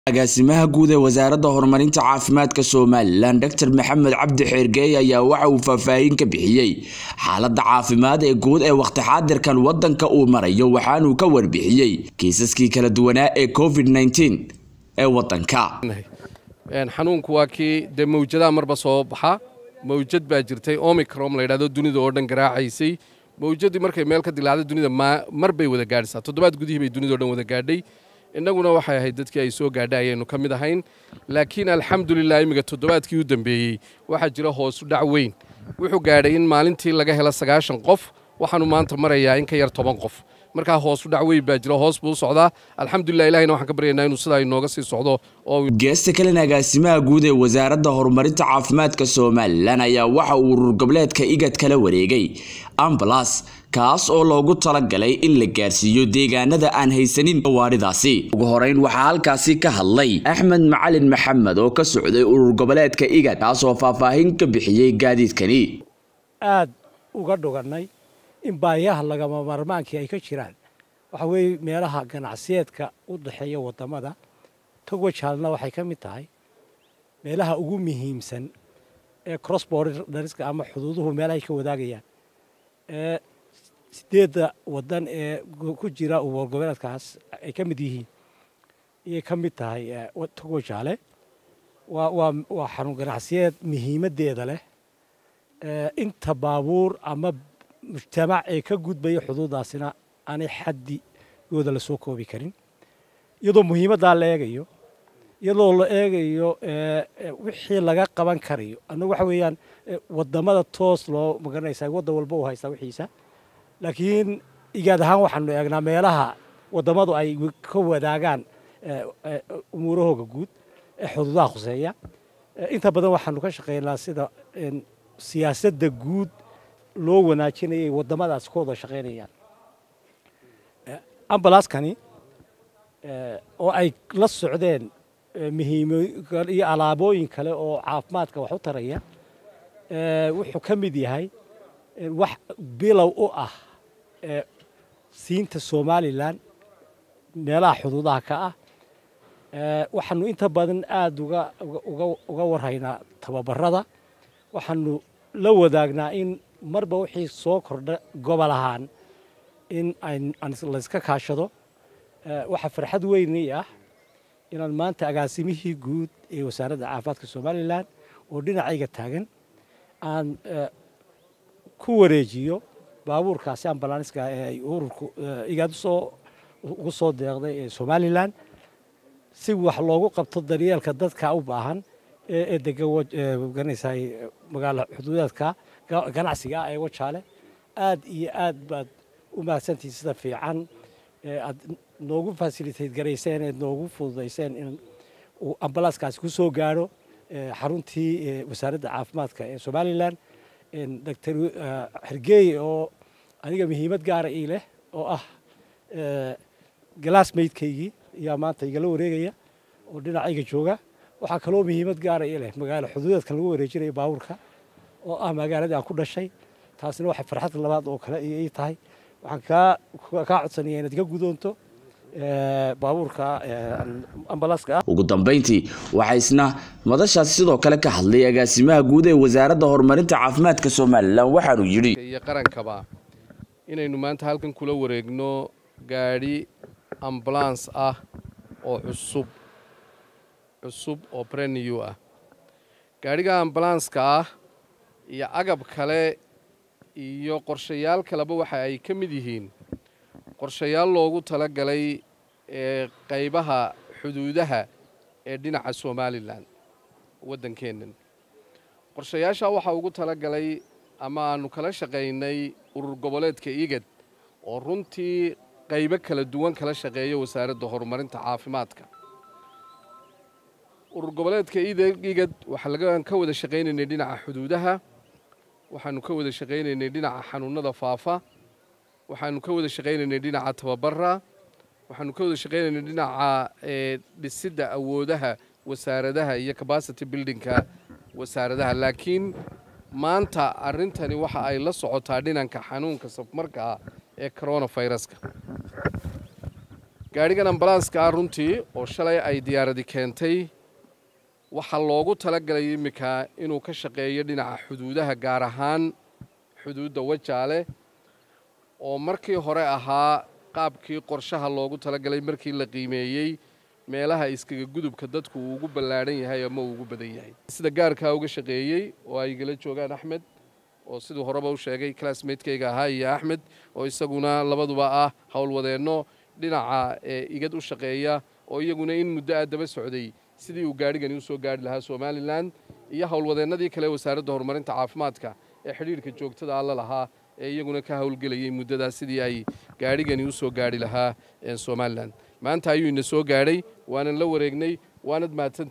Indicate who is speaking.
Speaker 1: agaasimaha guud ee wasaaradda horumarinta caafimaadka somalilan dr maxamed cabdi xeergeey ayaa waxa uu faahfaahin ka bixiyey xaaladda caafimaad ee guud ee wakhti xaadirkan wadanka uu marayo waxaanuu ka warbixiyey kiisaskii kala duwanaa ee covid ee wadanka
Speaker 2: xanuunku waa kii dee mawjadaha marba soo baxa mawjad baa jirtay omicrom la yidhahdo dunida oo dhan garaacaysay mawjadii markay meel ka dilaacday dunida mar bay wada gaadhaysaa toddobaad gudihii bay dunida o dhan wada gaadhay innaguna waxay ahayd dadkii ay soo gaadhay ayaynu ka mid ahayn laakiin alxamdulilah imminka toddobaadkii u dambeeyey waxaa jira hoosu dhac weyn wuxuu gaadhay in maalintii laga helo sagaashan qof waxaanu maanta marayaa in ka yar toban qof markaa hoosu dhac weyn baa jira hoos buu u socdaa alxamdulilah ilahina waxaan ka baryaynaa inuu sidaa inooga sii socdo oo
Speaker 1: geesta kalena agaasimaha guud ee wasaaradda horumarinta caafimaadka somalilan ayaa waxa uu urur goboleedka igad kala wareegay ambalas kaas oo loogu talagalay in la gaarsiiyo deegaanada aan haysanin gawaaridaasi ugu horeyn waxaa halkaasi ka hadlay axmed macalin maxamed oo ka socday urur goboleedka igad kaasoo faahfaahin ka bixiyey gaadiidkani
Speaker 3: aad uga dhugannay in baahiyaha lagama maarmaankii ay ka jiraan waxa weeye meelaha ganacsiyeedka u dhexeeya waddamada togwajaalna waxay ka mid tahay meelaha ugu muhiimsan ee cross borderska ama xuduuduhu meelahay ka wadaagayaan ee sideedda waddan ee ku jira urur goboleedkaas ay ka mid yihiin ayay ka mid tahay togwajaale waa waa waa xarun ganacsiyeed muhiimaddeeda leh inta baabuur ama mujtamac ee ka gudbaya xuduudaasina aanay xaddigooda la soo koobi karin iyadoo muhiimaddaa la eegayo iyadoo la eegayo wixii laga qaban karayo annagu waxa weeyaan waddamada toos loo magaranaysaa waddan walba uu haystaa wixiisa laakiin igaad ahaan waxaanu eegnaa meelaha waddamadu ay ka wadaagaan umuurahooga guud ee xuduudaha khuseeya inta badan waxaanu ka shaqeynaa sida siyaasadda guud loo wanaajinayay waddamadaas ka wada shaqaynayaan ambalaaskani oo ay la socdeen muhiimo iyo alaabooyin kale oo caafimaadka wax u taraya wuxuu ka mid yahay wax bilow u ah siinta somalilan meelaha xuduudaha ka ah waxaanu inta badan aada uga uga warhaynaa tababarada waxaanu la wadaagnaa in marba wixii soo kordha gobol ahaan in layska kaashado waxaa farxad weynii ah inaan maanta agaasimihii guud ee wasaaradda caafimaadka somalilan oo dhinacayga taagan aan ku wareejiyo baabuurkaasi ambalaaniska ee ay ururku igaad usoo ugu soo deeqday ee somalilan si wax loogu qabto daryeelka dadka u baahan ee degan garanaysaa magaala xuduudeedka ganacsiga ah ee wajaale aad iyo aad baad u mahadsantihin sida fiican aad noogu fasilitayt garayseen eed noogu fududayseen in uu ambalaaskaasi ku soo gaadho xaruntii wasaaradda caafimaadka ee somalilan doctor xergeey oo aniga muhiimad gaara ii leh oo ah galaasmaydkaygii ayaa maanta igala wareegaya oo dhinacayga jooga waxaa kaloo muhiimad gaara ii leh magaalo xuduudeedkan lagu wareejinayo baabuurka oo ah magaaladii aan ku dhashay taasina waxay farxad labaad oo kale ii tahay waxaan kaa kaa codsanaya inaad ka gudoonto baabuurka ambalaaska ah
Speaker 1: ugu dambeyntii waxaa isna madashaasi sidoo kale ka hadlay agaasimaha guud ee wasaaradda horumarinta caafimaadka somalilan waxaanuu yidhi
Speaker 2: iyo qarankaba inaynu maanta halkan kula wareegno gaadhi ambulans ah oo cusub cusub oo breniw ah gaadhiga ambulanska ah iyo agab kale iyo qorshayaal kaleba waxa ay ka mid yihiin qorshayaal loogu tala galay ee qaybaha xuduudaha ee dhinaca somalilan waddankeennan qorshayaashaa waxaa ugu tala galay ama aannu kala shaqaynay urur goboleedka igad oo runtii qaybo kala duwan kala shaqeeya wasaaradda horumarinta caafimaadka urur goboleedka igad waxaan ka wada shaqaynaynay dhinaca xuduudaha waxaanu ka wada shaqaynaynay dhinaca xanuunada faafa waxaanu ka wada shaqaynaynay dhinaca tababara waxaanu ka wada shaqaynaynay dhinaca dhisidda awoodaha wasaaradaha iyo capacity buildingka wasaaradaha laakiin maanta arrintani waxa ay la socotaa dhinanka xanuunka safmarka ah ee coronaviruska gaadhigan ambalanska ah runtii oo shalay ay diyaaradi keentay waxaa loogu talagalay iminka inuu ka shaqeeyo dhinaca xuduudaha gaar ahaan xuduudda wajaale oo markii hore ahaa qaabkii qorshaha loogu talagalay markii la qiimeeyey meelaha iskaga gudubka dadku uu ugu ballaadhan yahay ama uu ugu badan yahay sida gaarkaa uga shaqeeyey oo ay igala joogaan axmed oo siduu horeba u sheegay classmatekeyga ahaa iyo axmed oo isaguna labaduba ah howlwadeenno dhinaca igad u shaqeeya oo iyaguna in muddo ah daba socday sidii uu gaadhigani usoo gaarhi lahaa somalilan iyo howlwadeennadii kale wasaaradda horumarinta caafimaadka ee xidhiirhka joogtada alla lahaa ee iyaguna ka howlgelayay muddadaas sidii ay gaadhigani usoo gaarhi lahaa somalilan maanta ayuu ina soo gaadhay waanan la wareegnay waanad mahadsan